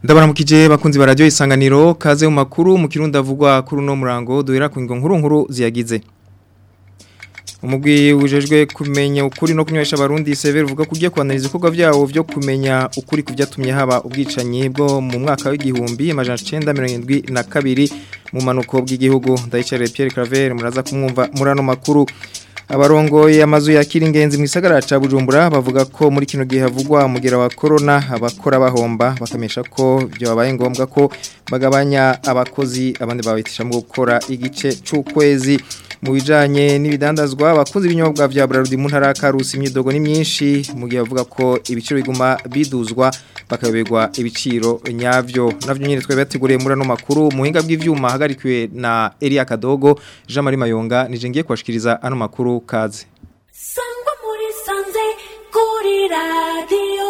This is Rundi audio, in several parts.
Ndabaramukije bakunzi ba radio isanganiro kaze mu makuru mu kirundi avugwa kuri no murango duhera ku ngo nkuru nkuru ziyagize. Umugwi ujejwe kumenya ukuri no kunywesha abarundi severe uvuga kugiye kwanariza ibikorwa vyawo vyo kumenya ukuri kuvyatumye haba ubwicanyi bwo mu mwaka w'igihumbi amajana 972 mu manuko bw'igihugu ndayicare Pierre Claver muraza kumwumva murano makuru abarongoye amazu yakira ingenzi mu gisagara ca Bujumbura bavuga ko muri kino gihe havugwa umugera wa corona abakora bahomba bakamesha ko byo babaye ngombwa ko bagabanya abakozi abandi babitisha mu gukora igice c'ukwezi mu bijanye n'ibidandazwa abakunzi b'inyobwa vya Brarudi mu ntara Karusi imyidogo ni myinshi mu gihe bavuga ko ibiciro biguma biduzwa bakayoberwa ibiciro nyavyo navyo nyine twe bateguriye muri no makuru muhinga bw'ivyuma hagarikiwe na Elia Kadogo Jean Marie Mayonga nije ngiye kwashikiriza ano makuru kaze Sangwa muri sanze kuri radio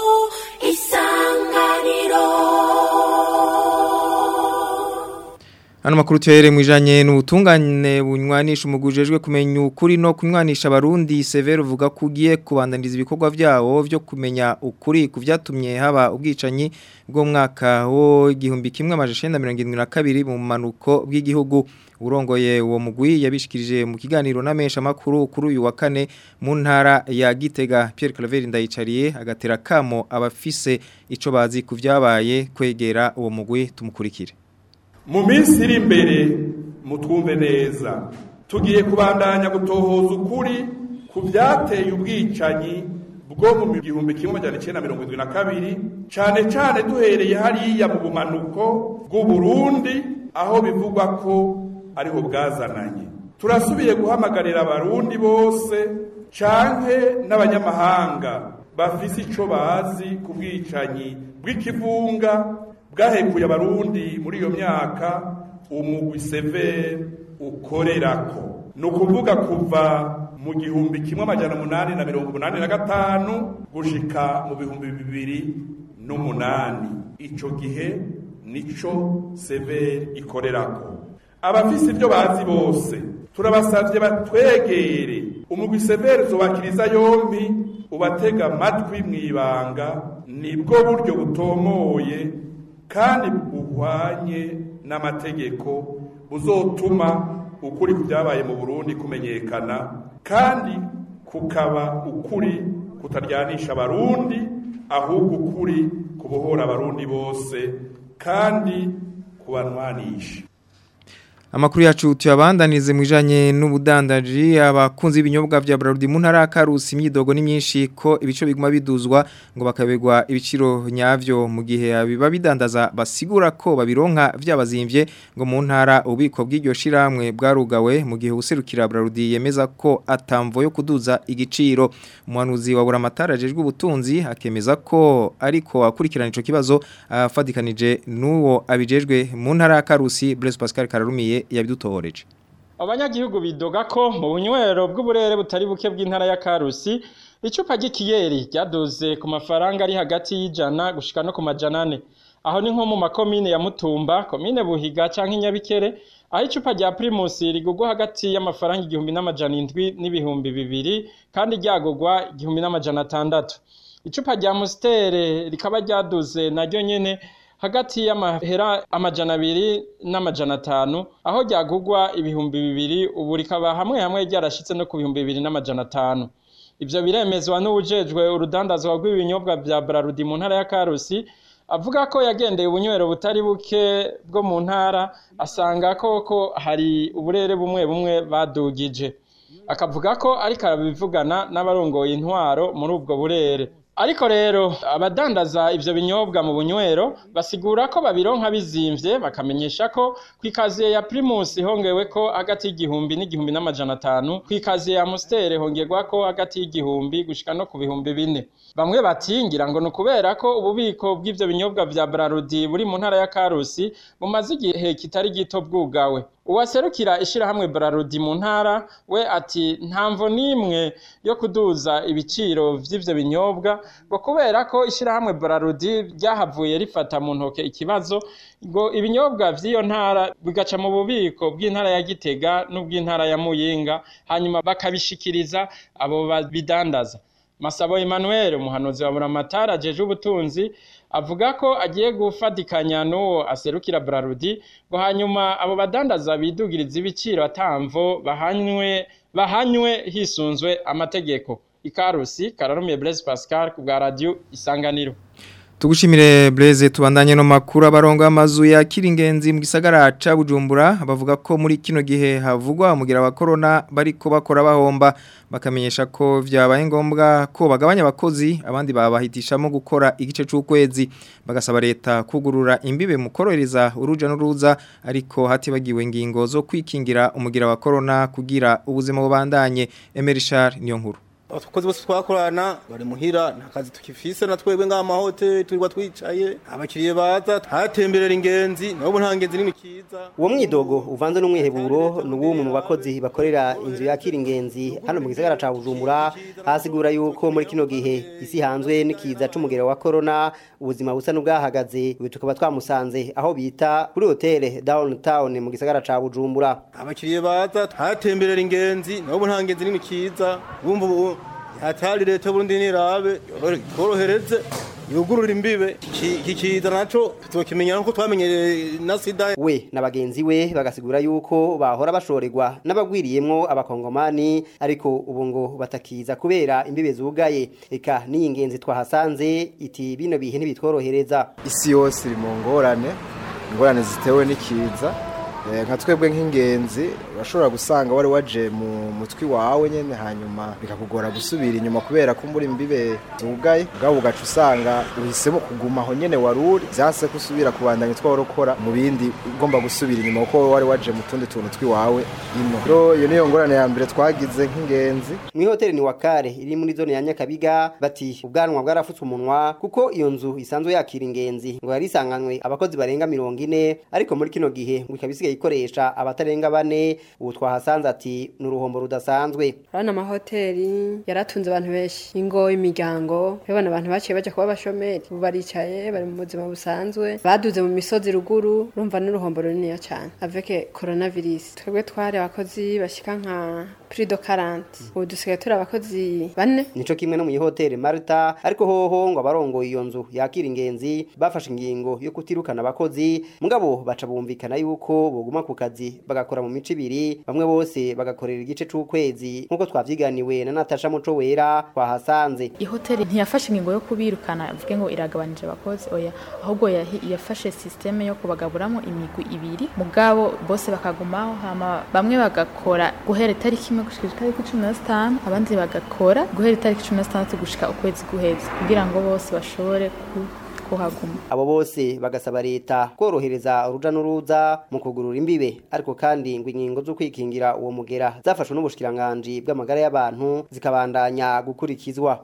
isanganiro Ano makuru tuhere mwijanye n'ubutungane bunywanisha umugujejwe kumenya ukuri no kunywanisha abarundi Severo uvuga kugiye kubandaniza ibikorwa vyawo vyo kumenya ukuri kuvyatumye haba ubwicanyi bwo mwaka wo igihumbi kimwe amajana 1972 mu manuko bw'igihugu urongoye uwo mugwi yabishikirije mu kiganiro n'amesha makuru kuri uyu wa kane mu ntara ya Gitega Pierre Claver ndayicariye agatera kamo abafise ico bazi kuvyabaye kwegera uwo mugwi tumukurikire mu minsi iri imbere mutwumve neza tugiye kubandanya gutohoza ukuri ku byateye ubwicanyi bwo mu gihumbi kimwe amajana icyenda mirongo irindwi na kabiri cyane cyane duhereye hariya mu bumanuko bw'uburundi aho bivugwa ko ariho bwazananye turasubiye guhamagarira abarundi bose canke n'abanyamahanga bafise ico bazi ku bwicanyi bw'ikivunga bwahekuye abarundi muri iyo myaka umugwi severe ukorerako ni ukuvuga kuva mu gihumbi kimwe amajana umunani na mirongo umunani na gatanu gushika mu bihumbi bibiri n'umunani ico gihe nico severe ikorerako abafise ibyo bazi bose turabasavye batwegere umugwi severe uzobakiriza yompi ubatega amatwi mw'ibanga nibwo buryo butomoye kandi buhwanye n'amategeko buzotuma ukuri ku byabaye mu Burundi kumenyekana kandi kukaba ukuri kutaryanisha abarundi ahubwo ukuri kubohora abarundi bose kandi kubanwanisha Amakuru yacu tuyabandanize mwijanye n'ubudandaji abakunzi b'ibinyobwa vya Brarudi mu ntara Karusi imyidogo ni myinshi ko ibico biguma biduzwa ngo bakabegwa ibiciro nyavyo mu gihe abiba bidandaza basigura ko babironka vyabazimvye ngo mu ntara ubiko bw'iryo shiramwe bwarugawe mu gihe userukira Brarudi yemeza ko atamvo yo kuduza igiciro umuhanuzi wa buramatara jejwe ubutunzi akemeza ko ariko akurikirana ico kibazo afadikanije n'uwo abijejwe mu ntara Karusi Blaise Pascal Kararumiye yabidutohoreje abanyagihugu bidoga ko mu bunywero bw'uburere butari buke bw'intara ya Karusi icupa ry'ikiyeri ryaduze ku mafaranga ari hagati y'ijana gushika no ku majana ane aho ni nko mu makomine ya Mutumba komine Buhiga canke Nyabikere aho icupa rya Primus rigugwa hagati y'amafaranga igihumbi n'amajana indwi n'ibihumbi bibiri kandi ryagugwa igihumbi n'amajana atandatu icupa rya Mustere rikaba ryaduze naryo nyene hagati y'amahera amajana abiri n'amajana atanu aho ryagugwa ibihumbi bibiri ubu rikaba hamwe hamwe ryarashitse no ku bihumbi bibiri n'amajana atanu ivyo biremezwa n'uwujejwe urudandazwa rw'ibinyobwa vya Brarudi mu ntara ya Karusi avuga ko yagendeye ubunywero butari buke bwo mu ntara asanga koko hari uburere bumwe bumwe badugije akavuga ko ariko arabivugana n'abarongoye intwaro muri ubwo burere ariko rero abadandaza ivyo binyobwa mu bunywero basigura ko babironka bizimvye bakamenyesha ko kwikaziye ya Primus hongewe ko hagati y'igihumbi n'igihumbi n'amajana atanu kwikaziye ya Mustere hongerwa ko hagati y'igihumbi gushika no ku bihumbi bine bamwe batingira ngo nukubera ko ububiko bw'ivyo binyobwa vya Brarudi buri mu ntara ya Karusi bumaze igihe kitari gito bwugawe uwaserukira ishirahamwe Brarudi mu ntara we ati ntamvo nimwe yo kuduza ibiciro vy'ivyo binyobwa ngo kubera ko ishirahamwe Brarudi ryahavuye rifata mu ntoke ikibazo ngo ibinyobwa vy'iyo ntara bigaca mu bubiko bw'intara ya Gitega n'ubw'intara ya Muyinga hanyuma bakabishikiriza abo babidandaza Masabo Emmanuel umuhanuzi wa Buramatara ajeje ubutunzi avuga ko agiye gufatikanya n'uwo aserukira Brarudi ngo hanyuma abo badandaza bidugiriza ibiciro atamvo bahanywe bahanywe hisunzwe amategeko ikarusi kararumiye Blaise Pascal ku bwa radio isanganiro Tugushimire Blaise tubandanye no makuru abarongo amazu ya kiringenzi mu gisagara ca Bujumbura bavuga ko muri kino gihe havugwa umugira wa corona bariko bakora bahomba bakamenyesha ko vyabaye ngombwa ko bagabanya abakozi abandi babahitishamo gukora igice c'ukwezi bagasaba leta kugurura imbibe mu korohereza uruja n'uruza ariko hatibagiwe ngingo zo kwikingira umugira wa corona kugira ubuzima bubandanye Emerishar niyo nkuru abakozi bose twakorana bari muhira nta kazi tukifise na twebwe ngaha amahoteli turirwa twicaye abakiriya baza hatemberera ingenzi nabo nta ngenzi nini kiza uwo mwidogo uvanze n'umwiheburo ni uw'umwe mu bakozi bakorera inzu yakira ingenzi hano mu gisagara ca bujumbura hasigura yuko muri kino gihe isi hanzwe n'ikiza c'umugero wa corona ubuzima busa n'ubwahagaze ubu tukaba twamusanze aho bita kuri hoteli downtown mu gisagara ca bujumbura abakiriya baza hatemberera ingenzi nabo nta ngenzi nini kiza bumva ubu hatari leta burundi nirabe tworohereze yugurura imbibe iki kiza naco tuzokimenya nuko twamenyereye na sida we na bagenzi we bagasigura yuko bahora bashorerwa n'abagwiriyemwo abakongomani ariko ubu ngo batakiza kubera imbibe zugaye eka n'iyi ngenzi twahasanze iti bino bihe ntibitworohereza isi yose iri mu ngorane ingorane zitewe n'ikiza nka twebwe nk'ingenzi urashobora gusanga wari waje mu mutwi wawe nyine hanyuma bikakugora gusubira inyuma kubera ko muri imbibe zugaye ubwabo ugaca usanga uhisemo kuguma aho nyine wari uri byase ko usubira kubandanya utworokora mu bindi ugomba gusubira inyuma kuko wari waje mu tundi tuntu tw'iwawe ino rero iyo niyo ngorane ya mbere twagize nk'ingenzi mu ihoteli ni wakare iri muri zone ya nyakabiga bati ubwanwa bwarafutse umunwa kuko iyo nzu isanzwe yakira ingenzi ngo yari isanganywe abakozi barenga mirongo ine ariko muri kino gihe ngo ikaba isigaye ikoresha abatarenga bane ubu twahasanze ati ni uruhombo rudasanzwe urabona amahoteli yaratunze abantu benshi ingo imiryango urabona abantu baciye bajya kuba abashomeri ubu baricaye bari mu buzima busanzwe baduze mu misozi ruguru urumva n'uruhombo runiniya cyane aveke coronavirus twebwe twari abakozi bashyika nka purido karanti ubu dusigaye turi abakozi bane nico kimwe no mu ihoteli marita ariko hoho ngo abarongoye iyo nzu yakira ingenzi bafashe ingingo yo kutirukana abakozi mugabo baca bumvikana yuko boguma ku kazi bagakora mu mico ibiri bamwe bose bagakorera igice c'ukwezi nk'uko twavyiganiwe na Natasha Muco Wera twahasanze ihoteli ntiyafashe ingingo yo kubirukana avuge ngo iragabanije abakozi oya ahubwo yahi- yafashe systeme yo kubagaburamo imigwi ibiri mugabo bose bakagumaho hama bamwe bagakora guhera itariki imwe gushika itariki cumi na zitanu abandi bagakora guhera itariki cumi na zitandatu gushika ukwezi guheze kugira ngo bose bashobore ku- kuhaguma abo bose bagasaba leta korohereza uruja n'uruza mu kugurura imbibe ariko kandi ngo ingingo zo kwikingira uwo mugera zafashwe n'ubushikiranganji bw'amagara y'abantu zikabandanya gukurikizwa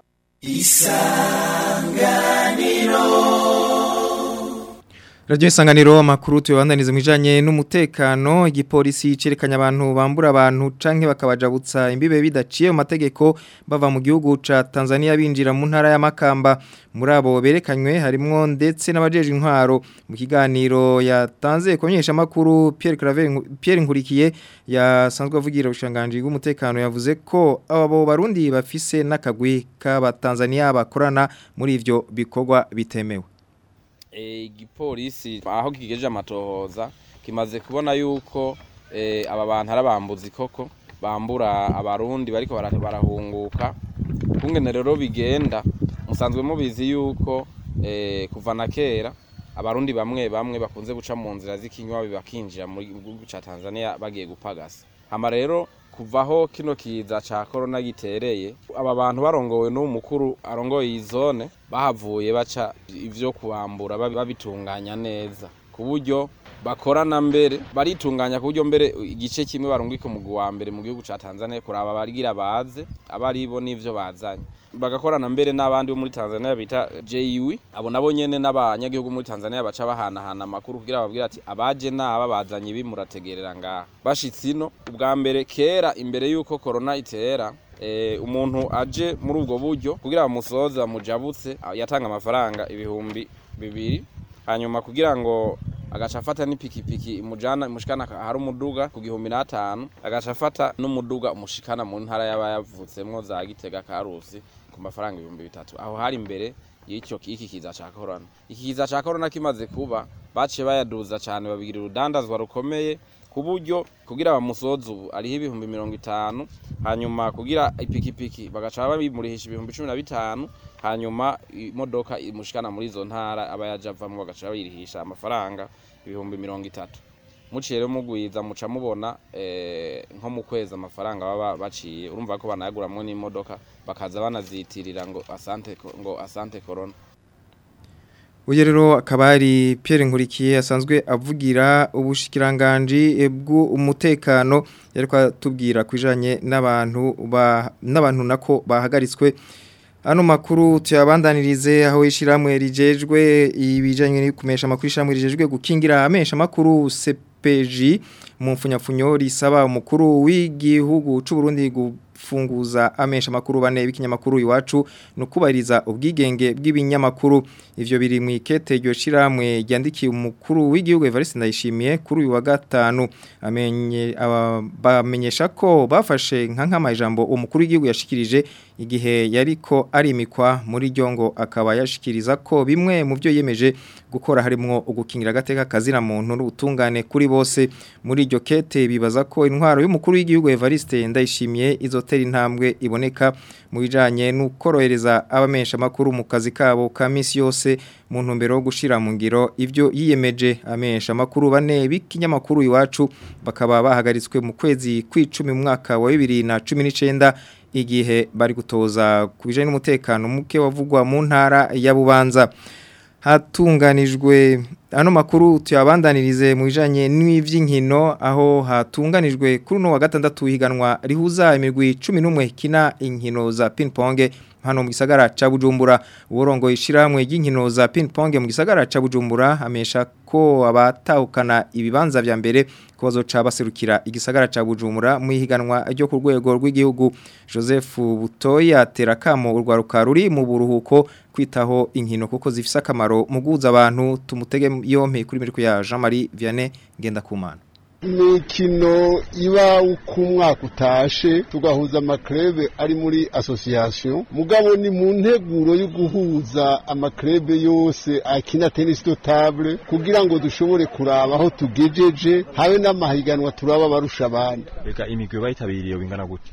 Radio isanganiro makuru tuyabandaniza mwijanye n'umutekano igipolisi cerekanya abantu bambura abantu canke bakabajabutsa imbibe bidaciye mu mategeko bava mu gihugu ca Tanzania binjira mu ntara ya Makamba muri abo berekanywe harimwo ndetse n'abajeje intwaro mu kiganiro yatanze kumenyesha makuru Pierre Claver Pierre Nkurikiye yasanzwe avugira ubushanganje bw'umutekano yavuze ko abo barundi bafise n'akagwi k'abatanzania bakorana muri ivyo bikorwa bitemewe igipolisi aho kigejeje amatohoza kimaze kubona yuko eh, aba bantu ari abambuzi koko bambura abarundi bariko bara- barahunguka kungene rero bigenda musanzwe mubizi yuko eh, kuva na kera abarundi bamwe bamwe bakunze guca mu nzira z'ikinywa bakinjira mu gihugu ca Tanzania bagiye gupagasa hama rero kuvaho kino kiza ca corona gitereye aba bantu barongowe n'uwo mukuru arongoye iyi zone bahavuye baca ivyo kubambura babi- babitunganya neza ku buryo bakorana mbere baritunganya ku buryo mbere igice kimwe barungika umugwi wa mbere mu gihugu ca Tanzania kuraba abagira baze abari bo n'ivyo bazanye bagakorana mbere n'abandi bo muri Tanzania bita JUI abo nabo nyene n'abanyagihugu muri Tanzania baca bahanahana amakuru kugira babwire ati abaje naba bazanye ibi murategerera ngaha bashitse ino ubwa mbere kera imbere yuko corona itera eh, umuntu aje muri ubwo buryo kugira bamusoze bamujabutse yatanga amafaranga ibihumbi bibiri hanyuma kugira ngo agaca afata n'ipikipiki imujana imushikana hari umuduga ku gihumbi n'atanu agaca afata n'umuduga umushikana mu ntara yaba yavutsemwo za Gitega Karusi ku mafaranga ibihumbi bitatu aho hari imbere y'icyo iki kiza ca corona iki kiza ca corona kimaze kuba baciye bayaduza cyane babigira urudandazwa rukomeye ku buryo kugira bamusoze ubu ariho ibihumbi mirongo itanu hanyuma kugira ipikipiki bagaca babimurihisha ibihumbi cumi na bitanu hanyuma imodoka imushikana muri izo ntara aba yaje avamo bagaca bayirihisha amafaranga ibihumbi mirongo itatu muciye rero mugwiza muca mubona eh, nko mu kwezi amafaranga baba baciye urumva ko banayaguramwo n'imodoka bakaza banazitirira ngo asante ko- ngo asante corona Uye rero akaba ari Pierre Nkurikiye asanzwe avugira ubushikiranganji bw'umutekano yariko atubwira kwijanye n'abantu ba n'abantu nako bahagaritswe Ano makuru tuyabandanirize aho ishiramwe rijejwe ibijanye n'kumesha makuru ishiramwe rijejwe gukingira amesha makuru CPG mu mfunyapfunyo risaba umukuru w'igihugu c'u Burundi gufunguza amesha makuru bane b'ikinyamakuru iwacu no kubariza ubwigenge bw'ibinyamakuru ivyo biri mu ikete ryo shiramwe ryandikiye umukuru w'igihugu Evariste Ndayishimiye kuri uyu wa gatanu amenye aba- bamenyesha ko bafashe nka nkama ijambo umukuru w'igihugu yashikirije igihe yariko arimikwa muri ryo ngo akaba yashikiriza ko bimwe mu byo yemeje gukora harimo ugukingira agateka kazira muntu n'ubutungane kuri bose muri iryo kete bibaza ko intwaro y'umukuru w'igihugu Evariste Ndayishimiye izotera intambwe iboneka mu bijanye n'ukorohereza abamesha makuru mu kazi kabo ka misi yose mu ntumbero yo gushira mu ngiro ivyo yiyemeje amesha makuru bane b'ikinyamakuru iwacu bakaba bahagaritswe mu kwezi kw'icumi mu mwaka wa 2019 igihe bari gutoza ku bijanye n'umutekano muke wavugwa mu ntara ya Bubanza hatunganijwe ano makuru tuyabandanirize mu bijanye n'ivy'inkino aho hatunganijwe kuri no wa gatandatu higanwa rihuza imigwi 11 kina inkino za ping pong hano mu gisagara ca Bujumbura uburongo ishiramwe ry'inkino za ping pong mu gisagara ca Bujumbura amesha ko abatahukana ibibanza vya mbere ko bazoca baserukira igisagara ca Bujumbura mu ihiganwa ryo ku rwego rw'igihugu Joseph Butoya terakamo urwaruka ruri mu buruhuko kwitaho inkino kuko zifise akamaro mu guhuza abantu tumutege yompe kuri miriko ya Jean Marie Vianney Ngendakumana imikino iba uko umwaka utashe tugahuza amakrebe ari muri association mugabo ni mu nteguro yo guhuza amakrebe yose akina tennis de table kugira ngo dushobore kuraba aho tugejeje habe n'amahiganwa turaba barusha abandi Reka imigwi bayitabiriye bingana gute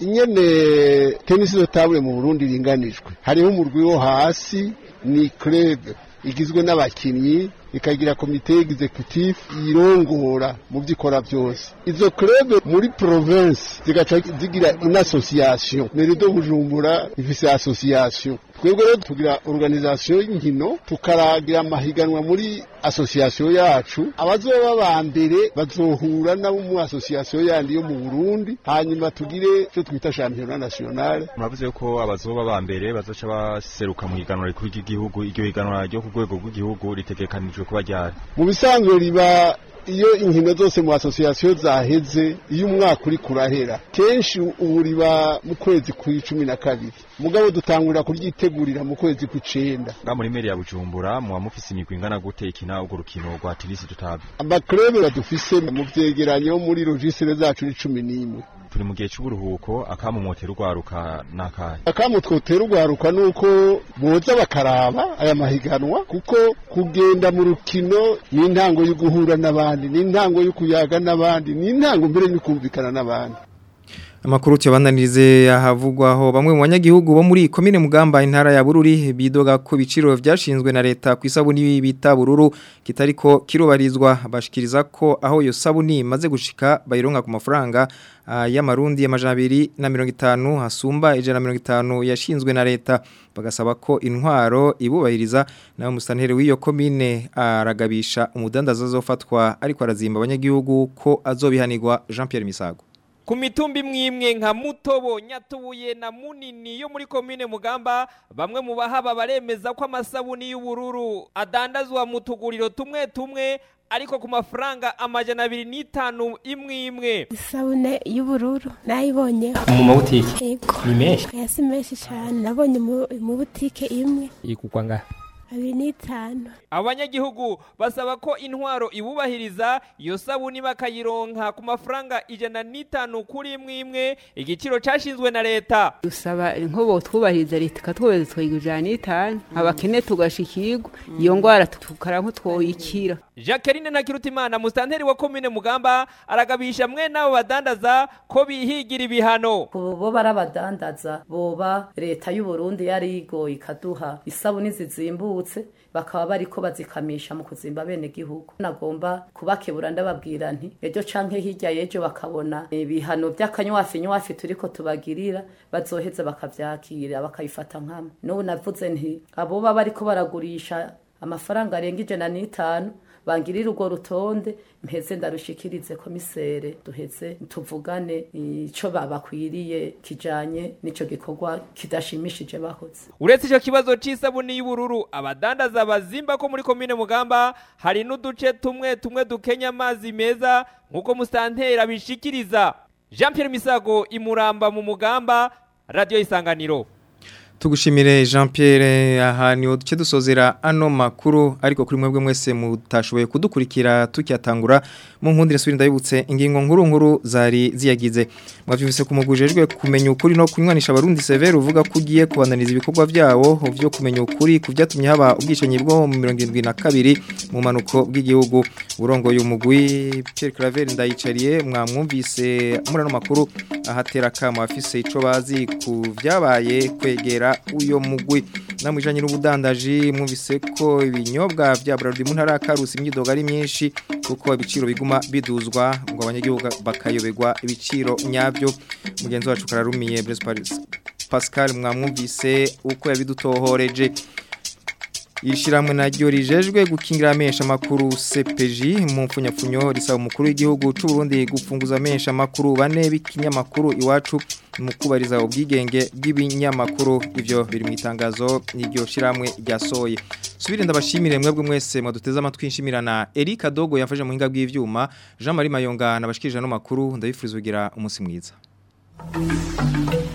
ingene tennis de table mu Burundi ringanijwe hariho umurwi wo hasi ni club igizwe n'abakinyi ikagira komite executive irongora mu byikora byose izo club muri province zigaca zigira une association merido bujumbura ifise association twebwe rero tugira organisation y'inkino tukaragira amahiganwa muri association yacu abazoba ba mbere bazohura nabo mu association yandi yo mu Burundi hanyuma tugire cyo twita championnat national muravuze ko abazoba ba mbere bazoca baseruka mu higanwa rikuru ry'igihugu iryo higanwa ryo ku rwego rw'igihugu ritegekanijwe kuba ryari mu bisanzwe riba iyo inkino zose mu association zaheze iyo umwaka uri kurahera kenshi ubu riba mu kwezi kw'icumi na kabiri mugabo dutangurira kuryitegurira mu kwezi kw'icenda nga muri meri ya bujumbura muba mufise imigwi ingana gute ikina urwo rukino rwa tenisi dutabe amakrebe badufise mu vyegeranyo muri logistre zacu ni cumi n'imwe turi mu gihe c'uburuhuko akamumotera urwaruka n'akahe akamu twotera urwaruka nuko boza bakaraba aya mahiganwa kuko kugenda mu rukino ni intango yo guhura n'abandi ni intango yo kuyaga n'abandi ni intango mbere yo kumvikana n'abandi Amakuru tuyabandanirize ahavugwaho bamwe mu banyagihugu bo muri komine Mugamba intara ya Bururi bidoga ku biciro vyashinzwe na leta ku isabuni bita Bururu kitariko kirubarizwa bashikiriza ko aho yo sabuni maze gushika bayironka ku mafaranga uh, y'amarundi y'amajana 250 hasumba ijana 150 yashinzwe na leta bagasaba ko intwaro ibubahiriza nawe musantere w'iyo komine aragabisha umudandaza azofatwa ariko arazimba abanyagihugu ko azobihanirwa Jean Pierre Misago ku mitumba imwe imwe nka mutobo nyatubuye na munini yo muri komine mugamba bamwe mu bahaba baremeza ko amasabuni y'ubururu adandazwa mu tuguriro tumwe tumwe ariko ku mafaranga amajana abiri n'itanu imwe imwe isabune y'ubururu nayibonyeho mu mabutike yego ni menshi aya si menshi cyane nabonye mu mu butike imwe ikugwa ngaha abiri n'itanu abanyagihugu basaba ko intwaro ibubahiriza iyo sabuni bakayironka ku mafaranga ijana n'itanu kuri imwe imwe igiciro cashinzwe na leta dusaba nkobo twubahiriza leta ikatwubahiriza twiga ijana n'itanu abakene tugashikirwa iyo ngwara tukara nk'utwoyikira Jacqueline Ntakirutimana mustanteri wa komine Mugamba aragabisha mwe nabo badandaza ko bihigira ibihano bo barabadandaza boba leta y'u Burundi yari igoye ikaduha isabuni zizimbutse bakaba bariko bazikamisha mu kuzimba bene gihugu nagomba kubakebura ndababwira nti ejo canke hirya yejo bakabona ibihano by'akanywafi nywafi turiko tubagirira bazoheza bakavyakira bakayifata nkama n'ubu navuze nti abo baba bariko baragurisha amafaranga arenga ijana n'itanu bangirira urwo rutonde mpeze ndarushikirize komisere duheze tuvugane ico babakwiriye kijanye n'ico gikorwa kidashimishije bahoze uretse ico kibazo c'isabuni y'ubururu abadandaza bazimba ko muri komine mugamba hari n'uduce tumwe tumwe dukenya amazi meza nk'uko musantera bishikiriza jean pierre misago imuramba mu mugamba radio isanganiro Tugushimire Jean Pierre aha niho duce dusozera ano makuru ariko kuri mwebwe mwese mutashoboye kudukurikira tukyatangura mu nkundire subirinda yibutse ingingo nkuru nkuru zari ziyagize mwavyumvise kumugujejwe kumenya ukuri no kunywanisha abarundi severe uvuga ko ugiye kubananiza ibikorwa byawo byo kumenya ukuri kuvyatumye haba ubwishenyi bwo mu 72 mu manuko bw'igihugu urongo y'umugwi Pierre Claver ndayicariye mwamwumvise muri ano makuru ahatera kama afise ico bazi ku vyabaye kwegera uyo mugwi namwijanye n'ubudandaji mwumvise ko ibinyobwa vya Braludi mu ntara karusi imyidoga ari myinshi kuko ibiciro biguma biduzwa ngo abanyagihugu bakayoberwa ibiciro nyabyo mugenzi wacu kararumiye Blaise Paris Pascal mwamwumvise uko yabidutohoreje Ishiramwe naryo rijejwe gukingira amesha makuru CPJ mu mfunyapfunyo risaba umukuru w'igihugu c'u Burundi gufunguza amesha makuru bane b'ikinyamakuru iwacu mu kubariza ubwigenge bw'ibinyamakuru ivyo biri mu itangazo n'iryo shiramwe ryasoye subire ndabashimire mwebwe mwese mwaduteze amatwi nshimirana Eric Adogo yafashe mu hinga bw'ivyuma Jean Marie Mayonga nabashikirije no makuru ndabifuriza kugira umunsi mwiza